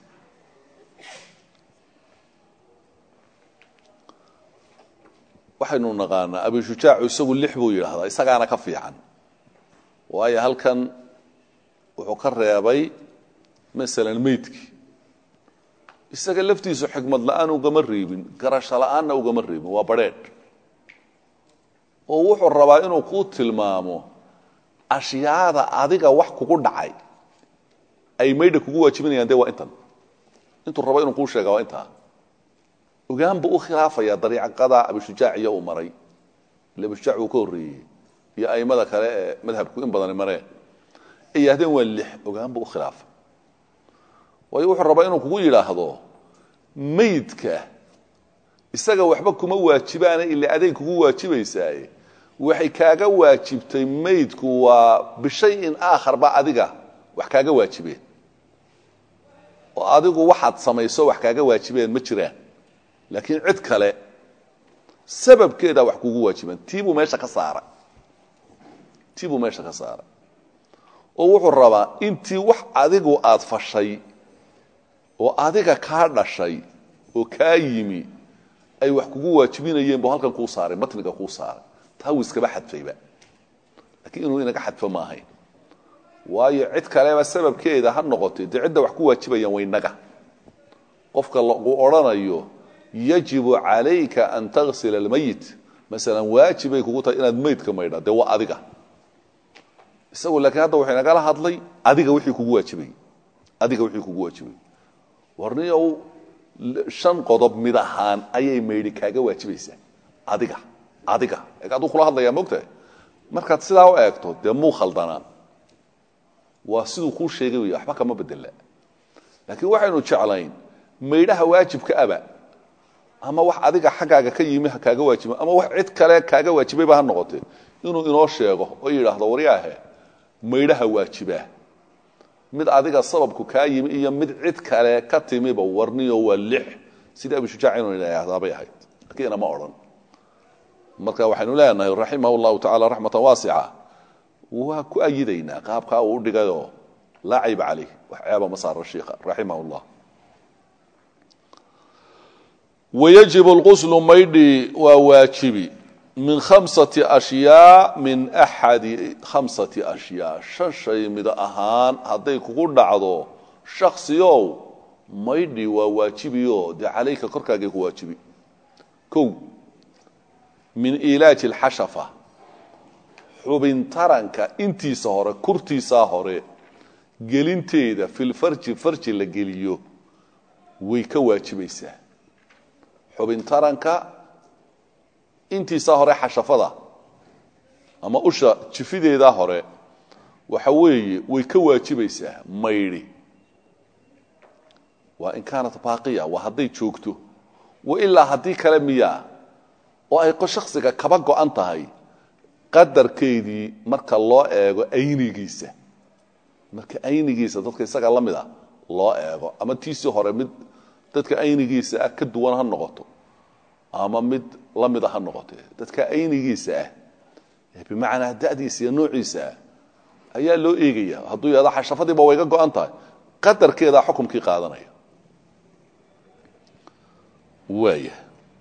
[SPEAKER 1] waxaynu naqaanaa abishujaacu isagu lix buu yidhaahdaa isagaana ka fiican waayo halkan wuxuu ka reebay masalan meydkii isaga laftiisu xikmad la-aan ugama reebin garasho la-aanna ugama reebin waa badrheedh oo wuxuu rabaa inuu kuu tilmaamo ashyaada adiga wax kugu dhacay ay maydha kugu waajibinayaan dee waa intan intuu rabo inuu kuu sheega waa intaa ogaan buu u khilaafaya dariiqada abishujaac iyo uu maray ile abishujaac uu ka horreeyey iyo aimada kale ee madhabku in badani mareen ay yidhahdeen waa lix ogaan buu u khilaafay waayo wuxuu rabaa inuu kugu yidhaahdo maydka isaga waxba kuma waajibaana ila aday kugu waajibaysaaye waxay kaaga waajibtay maydku waa bishayin aakharba adiga wax kaaga waajibeen oo adigu waxaad samayso wax kaaga waajibeen ma jiraan laakiin cid kale sababkeedaa wax kugu waajiban tiibuu meesha ka saaray tiibuu meesha ka saaray oo wuxuu rabaa intii wax adigu aad fashay oo adiga kaa dhashay oo kaa yimi ay wax kugu waajibinayeen bu halkan kuu saaray matniga kuu saaray taa wuu iskaba xadfayba laakiin inuu inaga xadfo ma ahayn waayo cid kaleba sababkeeda ha noqotay dee cidda wax ku waajibayaan waynaga qofka lagu odrhanayo yajibu calayka an tagsila almayit masalan waajibay kugu tahay inaad maydka maydha dee waa adiga isagu laakiin hadda wuxuu inagala hadlay adiga wixii kugu waajibay adiga wixii kugu waajibay warniyow shan qodob mid ahaan ayay maydhi kaaga waajibaysaa adiga adiga aduu kula hadlayaa mogtahay markaad sidaa u eegto dee muu khaldanaa waa siduu kuu sheegay wey waxba kama bedela laakiin waxaynu jeclayn maydhaha waajibka aba ama wax adiga xaggaaga ka yimi ha kaaga waajiba ama wax cid kale kaaga waajibayba ha noqotee inuu inoo sheego oo yidhaahdo waryaahe maydhaha waajibaa mid adiga sababku kaa yimi iyo mid cid kale ka timiba warniyo waa lix sidii abishujaac inuu idhaahdaabay ahayd laakiin inama odhan marka waxaynu leenahay raximah llahu tacala raxmatan waasica waa ku ayidaynaa qaabkaa uu udhigayoo laa cayba caleyh wax ceeba ma saaro shiikha raximah llah wayajib lquslu maydhi waa waajibi min khamsati ashyaa min axadi khamsati ashyaa shan shay mid ahaan hadday kugu dhacdo shaksiyow maydhi waa waajibiyo dee calayka korkaagay ku waajibi kow min ilaaji alxashafa xubin taranka intiisa hore kurtiisaa hore gelinteeda filfarji farji la geliyo way ka waajibaysaa xubin taranka intiisaa hore xashafada ama usha jifideedaa hore waxa weeye way ka waajibaysaa maydhi waa in kaanat baaqiya waa hadday joogto wa ilaa haddii kale miyaa oo ay shaksiga kaba go-an tahay qadarkeedii marka loo eego aynigiisa marka aynigiisa dadka isaga la mid a loo eego ama tiisii hore mid dadka aynigiisa ah ka duwan ha noqoto ama mid la mida ha noqote dadka aynigiisa ah bimacnaa da'diisa iyo noociisa ah ayaa loo eegaya hadduu yahado xashafadiiba way ga go-an tahay qadarkeedaa xukumkii qaadanaya waaya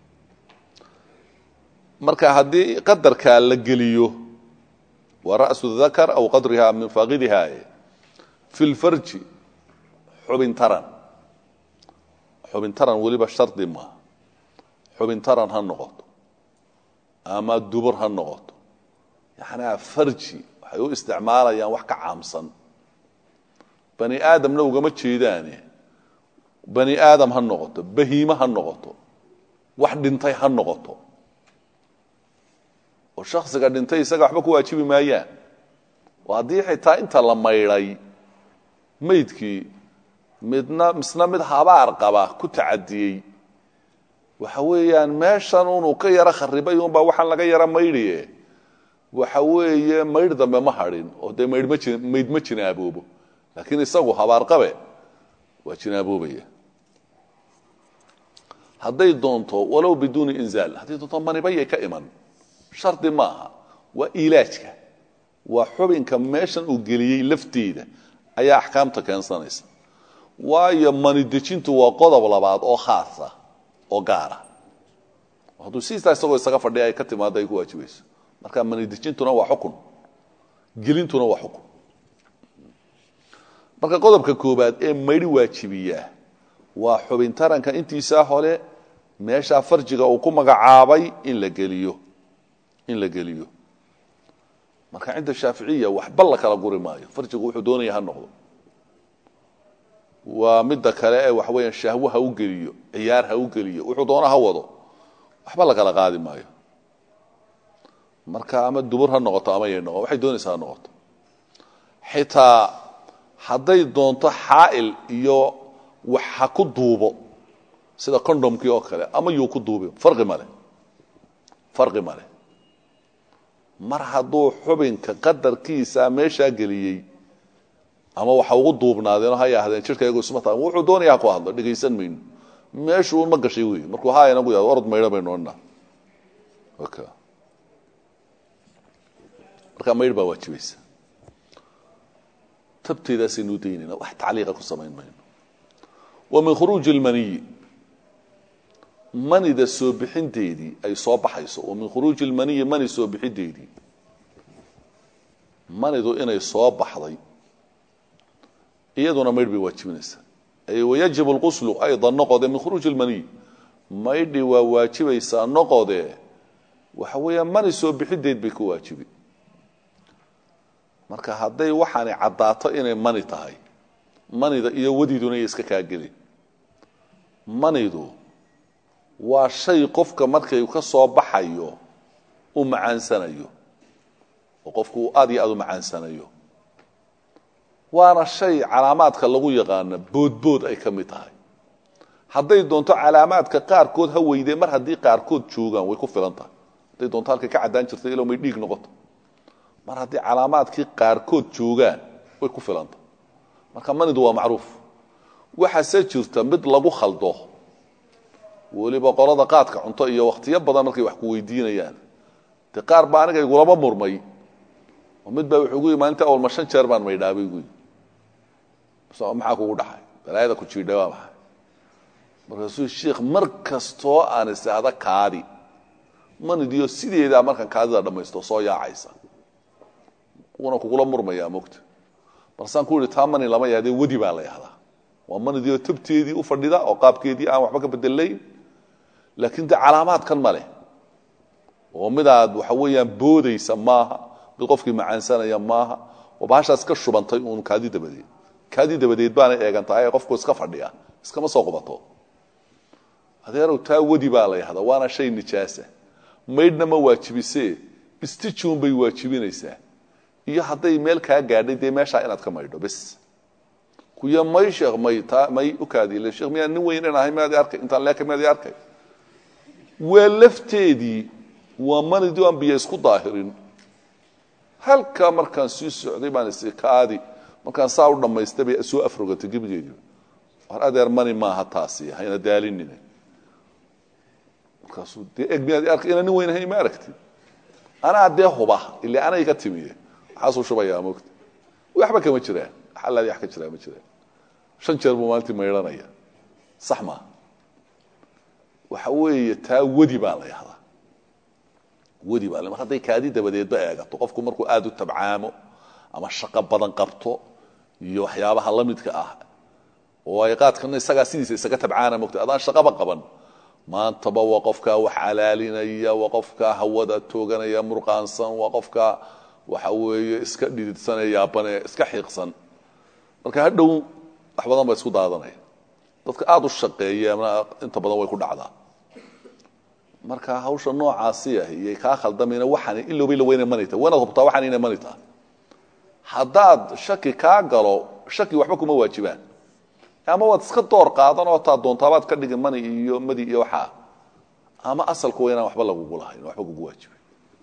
[SPEAKER 1] marka haddii qadarkaa la geliyo waa ra'su dakar aw qadriha min faaqidiha fi lfarji xubin taran xubin taran weliba shardi maaha xubin taran ha noqoto ama dubur ha noqoto yacnaa farji waxay u isticmaalayaan wax ka caamsan bani aadamna ugama jeedaane bani aadam ha noqoto bahiime ha noqoto wax dhintay ha noqoto oo shaksiga dhintay isaga waxba ku waajibi maayaan oo haddii xitaa inta la maydhay maydkii midna misna mid habaar qaba ku tacadiyey waxa weeyaan meeshan unuu ka yaro kharibay unbaa waxaan laga yaro maydhiye waxa weeye maydh dambe ma hadhin oo dee maydh ma ji mayd ma jinaaboobo laakiin isagu habaar qabe waa jinaaboobaya hadday doonto walow biduuni inzaal hadday doonto manibayay ka iman shardi maaha waa ilaajka waa xubinka meeshan uu geliyey lafteeda ayaa axkaamta keensanaysa waayo mani dejintu waa qodob labaad oo khaasa oo gaara hadduu siistaa isagoo isaga fadhiya ay ka timaado ay ku waajibayso marka mani dejintuna waa xukun gelintuna waa xukun marka qodobka koobaad ee maydhi waajibiyaa waa xubin taranka intiisaa hore meeshaa farjiga uu ku magacaabay in la geliyo in la geliyo marka cinda shaaficiya waxba la kala guri maayo farjigu wuxuu doonaya ha noqdo waa midda kale ee waxa weeyaan shahwo ha u geliyo ciyaar ha u geliyo wuxuu doona ha wado waxba la kala qaadi maayo marka ama dubur ha noqoto ama yay noqo waxay doonaysaa ha noqoto xitaa hadday doonto xaa'il iyo wax ha ku duubo sida condomkii oo kale ama yuu ku duubi farqi male farqi male mar hadduu xubinka qadarkiisa meeshaa geliyey ama waxa ugu duubnaadeen ha yaahdeen jirkaygu isma taa wuxuu doonaya ha ku hadlo dhegaysan mayno meeshuun ma gashay wey markuu haayana ku yahdo orod maydho baynu odhanaa okay. markaa maydh baa waajibaysa tabteedaasaynu daynayna wax tacliiqa ku samayn mayno wa min khuruuji اlmaniyi manida soo bixinteedii ay soo baxayso wa min khuruuji اlmaniyi mani soo bixinteedii manidu inay soo baxday iyaduna maydh bay waajibinaysaa ay wayajib اlquslu ayda noqode min khuruuji اlmaniy maydhi waa waajibaysaa noqode waxa weeyaa mani soo bixideed bay ku waajibi marka hadday waxaani caddaato inay mani tahay manida iyo wadiiduna iyo iska kaagelin manidu waa shay qofka markay ka soo baxayo u macaansanayo oo qofku uu aad iyo aad u macaansanayo waana shay calaamaadka lagu yaqaana boodbood ay ka mid tahay hadday doonto calaamaadka qaarkood ha weydee mar haddii qaarkood joogaan way ku filan tahay hadday doonto halkay ka caddaan jirtay ilo may dhiig noqoto mar haddii calaamaadkii qaarkood joogaan way ku filan tahay marka manidu waa macruuf waxaase jirta mid lagu khaldo weliba qolada qaadka cunto iyo wakhtiyo badan markay wax ku weydiinayaan dee qaar baa aniga igulama murmay oo mid baa wuxuu gu yii maalinta awalma shan jeer baan maydhaabay gu maxaa kugu dhaxay balaayada ku jiidha waa maxay markaasuu sheikh mar kastoo aan isaada kaadi manidiyo sideedaa markaan kaadida dhammaysto soo yaacaysa wuuna kugula murmayaa mogta balsaan ku yihi taa mani lama yahdee wedi baa la yahdaa waa manidiyo tabteedii u fadhida oo qaabkeedii aan waxba ka bedelayn laakiin dee calaamaadkan ma leh oo midaad waxa weeyaan boodaysa maaha mid qofkii macaansanaya maaha oo bahashaas ka shubantay uun kaadi dabadeed kaadi dabadeed baana eegantahay ee qofku iska fadhiya iskama soo qubato adeerow taa wedi baa la yahdaa waana shay nijaasa maydhna ma waajibisee istijuun bay waajibinaysaa iyo hadday meel kaa gaadhay dee meeshaa inaad ka maydho bes kuya may sheekh may taa may u kaadiile sheekh miyaan nin weynan ahay miyaad arkay intaan leeka miyaad arkay waa lafteedii waa manidii aan biyo isku daahirin halkaa markaan sii socday baan isi kaadi markaan saa u dhammaystay bay soo afrogatay gebigeediiba war adeer mani maaha taasi hayna daalinine markaasuu dee eg miyaad arkay inaan nin weyn ahay ma aragtid anaa dee huba ile anay ka timiye waxaasuu shubayaa mogta waxba kama jiraan xalaadii wax ka jiraa ma jiraan shan jeer buu maalintii maydhanaya sax maaha waxa weeye taa wedi baa la yahdaa wedi baa mar hadday kaadi dabadeedba eegato qofku markuu aada u tabcaamo ama shaqo badan qabto iyo waxyaabaha la midka ah oo ay qaadkana isagaa sidiisa isaga tabcaana mogta adaan shaqaba qaban maantaba waa qofkaa wax calaalinaya waa qofkaa hawada tooganaya murqaansan waa qofkaa waxa weeye iska dhididsanee yaabane iska xiiqsan marka hadhow wax badan ba isku daadanaya dadka aada u shaqeeya inta badan way ku dhacdaa marka hawsha noocaasi ah iyay kaa khaldamayna waxaan ilowbay la weyna mani tahay waynaad hubtaa waxaan inay mani tahay haddaad shaki kaa galo shaki waxba kuma waajibaan ama waad iska door qaadan oo taa doontaabaad ka dhigin mani iyo madi iyo waxaa ama asalku waa inaan waxba lagugu lahayn waxba kugu waajibay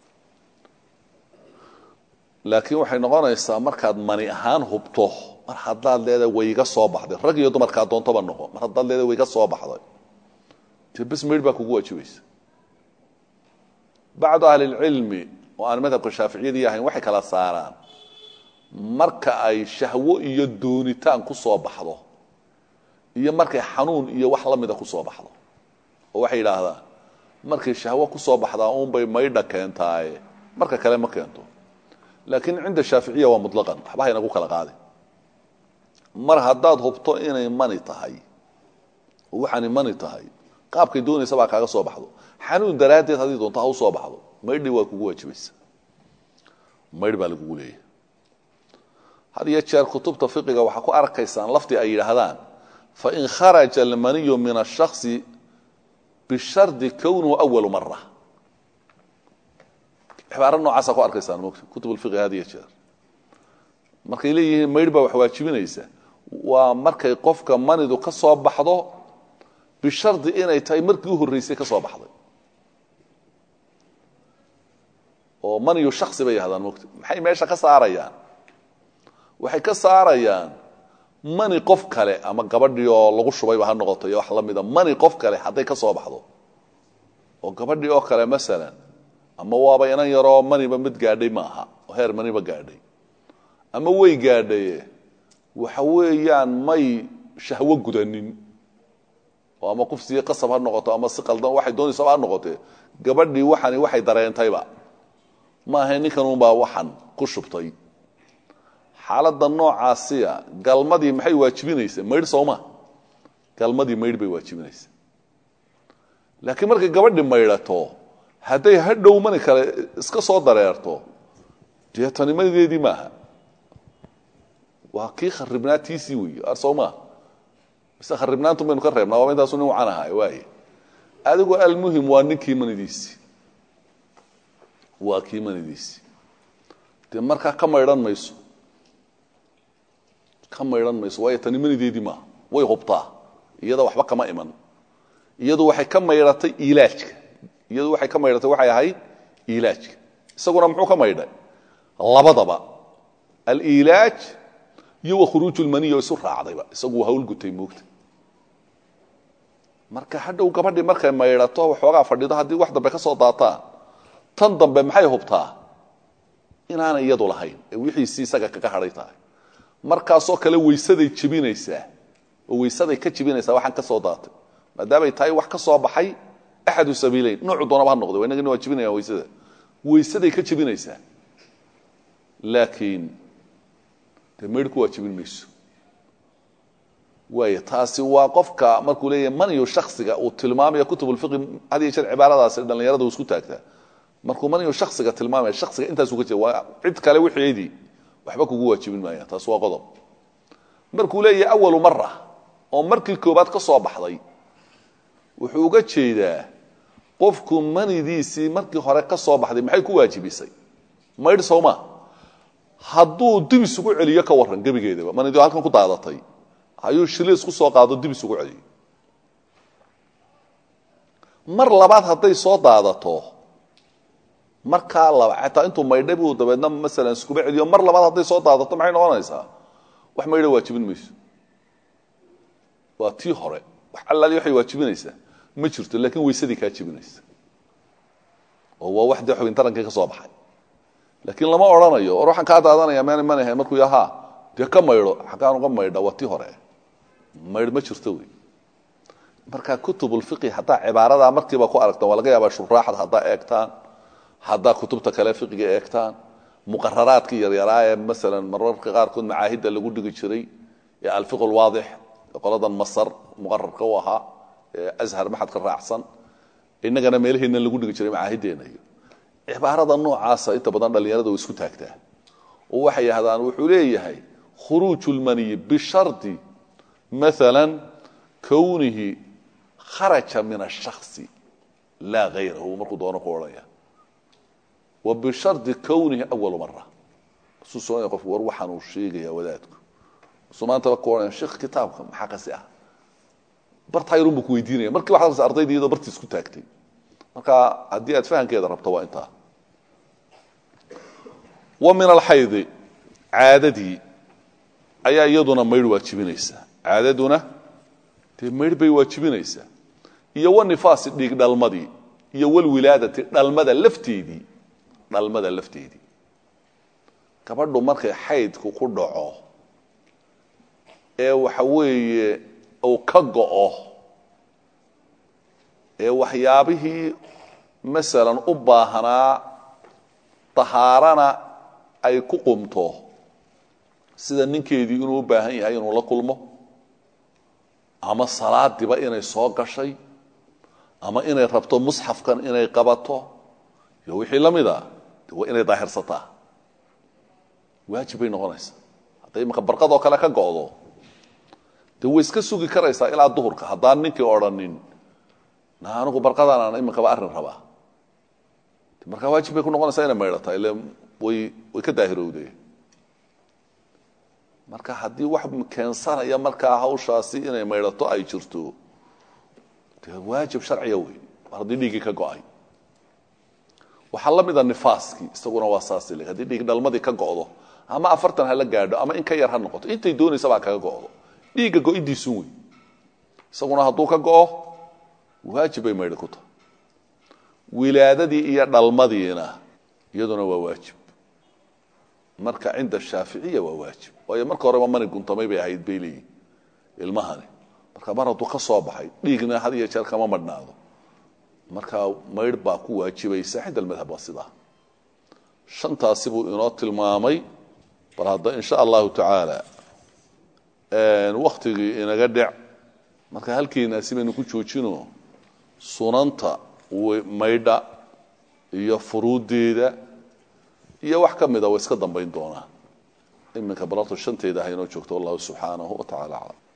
[SPEAKER 1] laakiin waxay noqonaysaa markaad mani ahaan hubto mar haddaad leedahay wayga soo baxday rag iyo dumarkaa doontaba noqo mar haddaad leedahay wayga soo baxday dee bes maydh baa kugu waajibaysa bacdu ahlilcilmi oo aan madhabka shaaficiyadii ahayn waxay kala saaraan marka ay shahwo iyo doonitaan ku soo baxdo iyo markay xanuun iyo wax la mida ku soo baxdo oo waxay yidhaahdaan markay shahwo ku soo baxdaa uunbay maydha keentaaye marka kale ma keento laakiin cinda shaaficiya waa mutlaqan waxba haynagu kala qaadin mar haddaad hubto inay mani tahay oo waxaanay mani tahay qaabkay doonaysa baa kaaga soo baxdo xanuun daraaddeed haddii doonto ha u soo baxdo maydhi waa kugu waajibaysa maydh baa lagugu leeyahay had iyo jeer kutubta fiqiga waxaa ku arkaysaan laftii ay yidhaahdaan fain kharaja almaniyu min ashaksi bishardi kownuhu awalu mara cibaaro noocaasa ku arkaysaan mota kutub lfiqi had iyo jeer markay leeyihiin maydh baa wax waajibinaysa waa markay qofka manidu ka soo baxdo bishardi inay tahay markii u horreysay ka soo baxday oo maniyu shaksi bay yahdaan mogta maxay meesha ka saarayaan waxay ka saarayaan mani qof kale ama gabadhii oo lagu shubayba ha noqoto iyo wax la mida mani qof kale hadday ka soo baxdo oo gabadhii oo kale masalan ama waaba inan yaroo maniba mid gaadhay maaha oo heer maniba gaadhay ama way gaadhaye waxa weeyaan may shahwo gudanin oo ama kufsiyo qasab ha noqoto ama si qaldan waxay doonaysaba ha noqotee gabadhii waxani waxay dareentayba maaha ninkanunbaa waxan ku shubtay xaaladda noocaasiya galmadii maxay waajibinaysa maydh sooma galmadii maydh bay waajibinaysa laakiin markay gabadhi maydhato hadday hadhow mani kale iska soo dareerto dee tanimadeedii maaha waa kii kharibnaatiisii wey ar soo maa mise kharibnaantu baynu ka reebnaa waaba intaasu nin wacan ahay waaye adigu almuhim waa ninkii manidiisii waa kii manidiisii dee markaa ka maydhan mayso ka maydhan mayso waayo tani manideedii maaha way hubtaa iyada waxba kama iman iyadu waxay ka maydhatay ilaajka iyadu waxay ka maydhatay waxay ahayd ilaajka isaguna muxuu ka maydhay labadaba alilaaj iyo wa khuruuju lmaniy oo isu raacdayba isagu waa hawlgutay moogta marka hadhow gabadhii markay maydhato waxoogaa fadhido haddii wax dambe ka soo daataan tan dambe maxay hubtaa inaanay iyadu lahayn ee wixiisii isaga kaga hadhay tahay markaasoo kale weysaday jebinaysaa oo weysaday ka jebinaysaa waxaan ka soo daatay maadaamay tahay wax ka soo baxay axadu sabiileyn noocu doonaba ha noqday inagina waa jebinayaan weysada weysaday ka jebinaysaa laakiin dee maydhku waa jebin mayso waay taasi waa qofka markuu leeyahy maniyu shaksiga uu tilmaamaya kutub lfiqi had iyo jeer cibaaradaasi dhallinyarada uu isku taagtaa markuu maniyu shaksiga tilmaamaya shaksiga intaasuu ka jeeda waa cid kale wixeedii waxba kugu waajibin maaya taas waa qodob markuu leeyahay awalu mara oo markii koobaad ka soo baxday wuxuu uga jeedaa qofku manidiisii markii hore ka soo baxday maxay ku waajibisay maydh sowma hadduu dib isugu celiyo ka waran gebigeedaba manidii halkan ku daadatay ayuu shiliis ku soo qaado dib isugu celiyo mar labaad hadday soo daadato markaa laba xataa intuu maydhay buu dabeedna masalan iskuba celiyo mar labaad hadday soo daadato maxay noqonaysaa wax maydha waajibin mayso waa tii hore wax allaali waxay waajibinaysaa ma jirto laakiin weysadii kaa jibinaysa oo waa wax dee xubin tarankii ka soo baxay laakiin lama odhanayo war waxaan kaa daadanaya meen man ahayn markuu yahaa dee ka maydho xaggaan uga maydha waa tii hore maydh ma jirto wey marka kutubulfiqi haddaa cibaaradaa markiiba ku aragtaan waa laga yaabaa shuraaxda haddaa eegtaan haddaa kutubta kale fiqiga eegtaan muqararaadkii yaryaraa ee masalan mararka qaarkood macaahidda lagu dhigi jiray ee alfiq lwaadix qoladan masar muqararka u ahaa ee ashar maxadka raacsan innagana meelaheenna lagu dhigi jiray macaahiddeena iyo cibaarada noocaasa inta badan dhallinyarada way isku taagtaa oo waxay yahdaan wuxuu leeyahay khuruuju lmaniyi bishardi maala kownihi kharaja min ashaksi laa hayrahu markuu doono ku odhaya wa bishardi kownihi awalu mara masuu soonaya qofku war waxaan uu sheegaya wadaadku masuu maantaba ku odhanaya sheekh kitaabka maxaa kasi ah bartayrun buu ku weydiinaya markii waxaad arsa ardayda iyadoo bartii isku taagtay marka haddii aad fahamkeeda rabto waa intaa wa min alxaydi caadadii ayaa iyaduna maydh waajibinaysaa caadaduna dee maydh bay waajibinaysaa iyo wanifaasi dhiig dhalmadii iyo walwilaadati dhalmada lafteedii dhalmada lafteedii gabadhu markay xaydku ku dhaco ee waxa weeye uu ka go'o ee waxyaabihii masalan u baahnaa tahaarana ay ku qumto sida ninkeedii inuu u baahan yahay inuu la kulmo ama salaadiba inay soo gashay ama inay rabto musxafkan inay qabato iyo wixii la mida de waa inay daahirsataa waajib bay noqonaysaa hadday imaka barqadoo kale ka go'do de way iska sugi karaysaa ilaa duhurka haddaan ninkii odhanin na anigu barqadaan aan iminkaba arrin rabaa markaa waajib bay ku noqonaysaa inay maydhataa ile way way ka daahirowde marka haddii wax keensanaya markaa hawshaasi inay maydhato ay jirto de waajib sharciya wey mar haddii dhiiggii ka go'ay waxaa la mida nifaaskii isaguna waa saas le haddii dhiig dhalmadii ka go'do ama afartan hala gaadho ama in ka yar ha noqoto intay doonaysa baa kaga go'do dhiigga go'idiisun wey isaguna hadduu ka go'o waajib bay maydhi ku tahay wilaadadii iyo dhalmadiina iyaduna waa waajib marka cinda shaaficiya waa waajib waayo marka horeba mani guntamay bay ahayd bay leeyihin ilmahani marka mar hadduu ka soo baxay dhiigna had iyo jeer kama madhnaado markaa maydh baa ku waajibaysa cinda almadhab waa sidaa shantaasi buu inoo tilmaamay bal hadda in sha allahu tacaala waktigii inaga dhec marka halkeenaasi baynu ku joojino sunanta maydha iyo furuuddeeda iyo wax ka mida way iska dambayn doonaan iminka balorta shanteeda ha inoo joogto wallahu subxaanahu wa tacala aclam